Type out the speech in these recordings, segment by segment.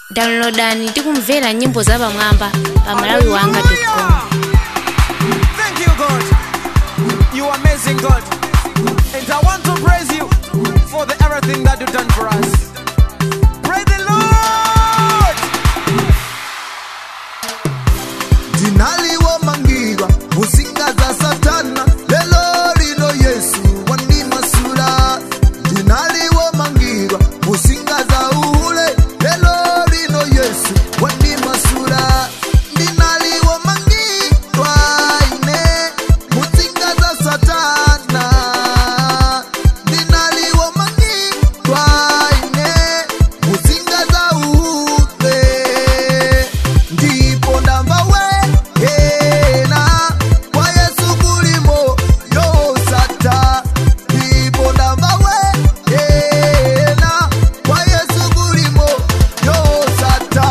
downloadani tikumvera nyimbo zapamwamba pa malawi wanga Hallelujah. Thank you, God. You amazing God. And I want to praise you for the everything that you've done for us. Praise the Lord. ndinaliwomangirwa musinga za satana lelo lino yesu wandimasula ndinaliwomangirwa musinga za uhule lelo lino yesu wandimasula ndinaliwomangirwa ine musinga za satana ndinaliwomangirwa ine musinga za uhule ndipo ndamva wehena kwa yesu kulimo yosata ndipo ndamva wehena kwa yesu kulimo yosata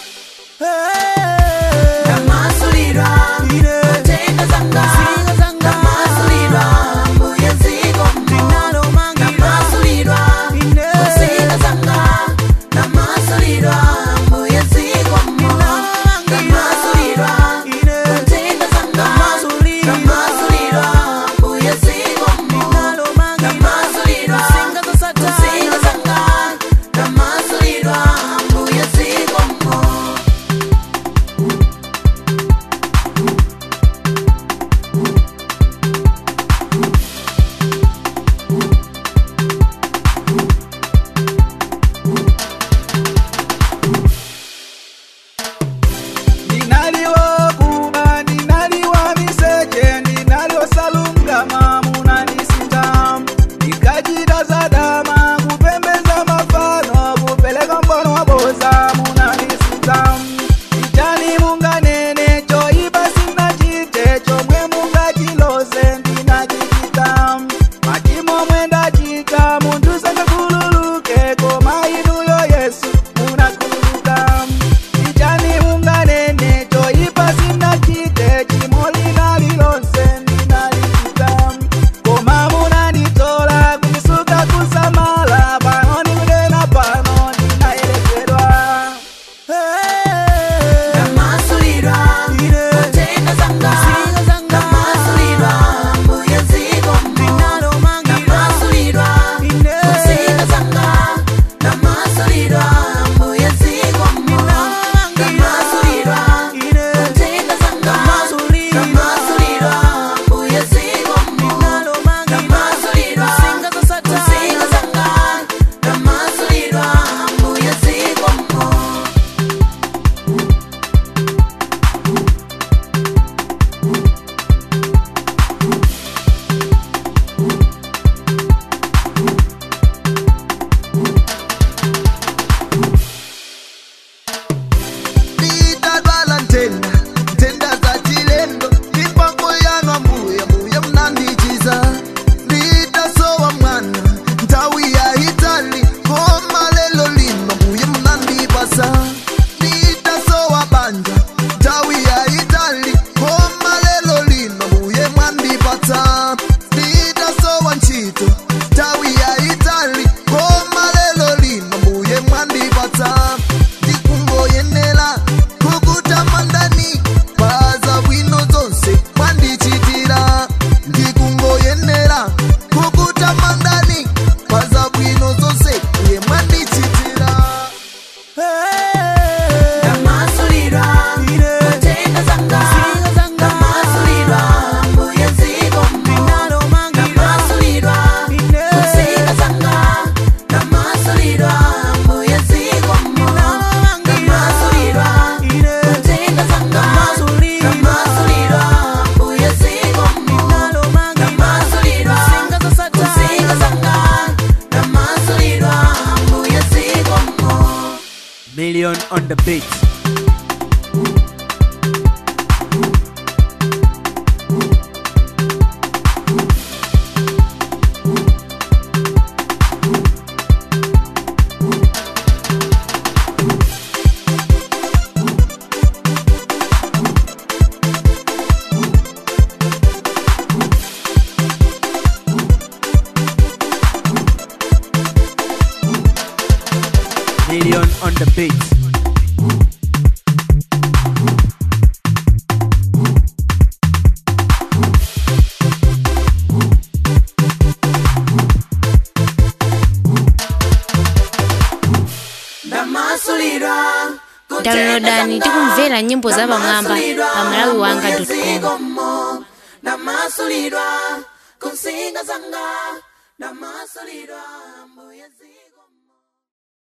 Ndamasulirwa, kutenda zanga, ndamasulirwa, mbuye zikomo. Ndamasulirwa, kusinga zanga, ndamasulirwa, mbuye zikomo. Ndamasulirwa, kutenda zanga, ndamasulirwa, mbuye zikomo. Ndamasulirwa, kusinga zanga, ndamasulirwa, mbuye zikomo. Ninaliwa kuba, ninaliwa miseche, ninaliwa salungama, munanisinda. Nikajita zadama, kupembeza mafano, kupeleka mbono wa boza, munanisinda. Ichani munganene, choiba sina chite, chomwe mungachiloze, ndinachikita. Machimo mwenda chita, muntu sangakululuke, koma inuyo Yesu, munakululuka. Ichani unganene choipa sina chite chimo linalilonse ndinalichita koma munanditola kunisuka kusamala pano nikudena pano ndinaelekedwa Ndamasulirwa, kutenda zanga, ndamasulirwa, mbuye zikomo. Ndamasulirwa, kusinga zanga, ndamasulirwa, mbuye zikomo. Ndamasulirwa, kutenda zanga, ndamasulirwa, mbuye zikomo. Ndamasulirwa, kusinga zanga, ndamasulirwa, mbuye zikomo. ndidadwala ntenda ntenda za chilendo mipango yanu ambuya mbuya mnandichiza nditasowa mwana nthawi ya itali koma lelo lino mbuya mnandipasa nditasowa banja nthawi ya itali koma lelo lino mbuye mwandipatsa nditasowa ntchito nthawi ya itali koma lelo lino mbuye mwandipatsa ndikungoyenera kukutamandani paza bwino zonse mwandichitira ndikungoyenera kukutamandani paza bwino zonse iye mwandichitira Ndamasulirwa, kutenda zanga, ndamasulirwa, mbuye zikomo. Ndamasulirwa, kusinga zanga, ndamasulirwa, mbuye zikomo. Ndamasulirwa, kutenda zanga, ndamasulirwa, mbuye zikomo. Ndamasulirwa, kusinga zanga, ndamasulirwa, mbuye zikomo. million on the beat million on the beat ndamasulidwa downloadani tikumvera nyimbo za pamwamba pa malawi wanga com ndamasulidwa kunsinga zanga ndamasulidwa mbuye zi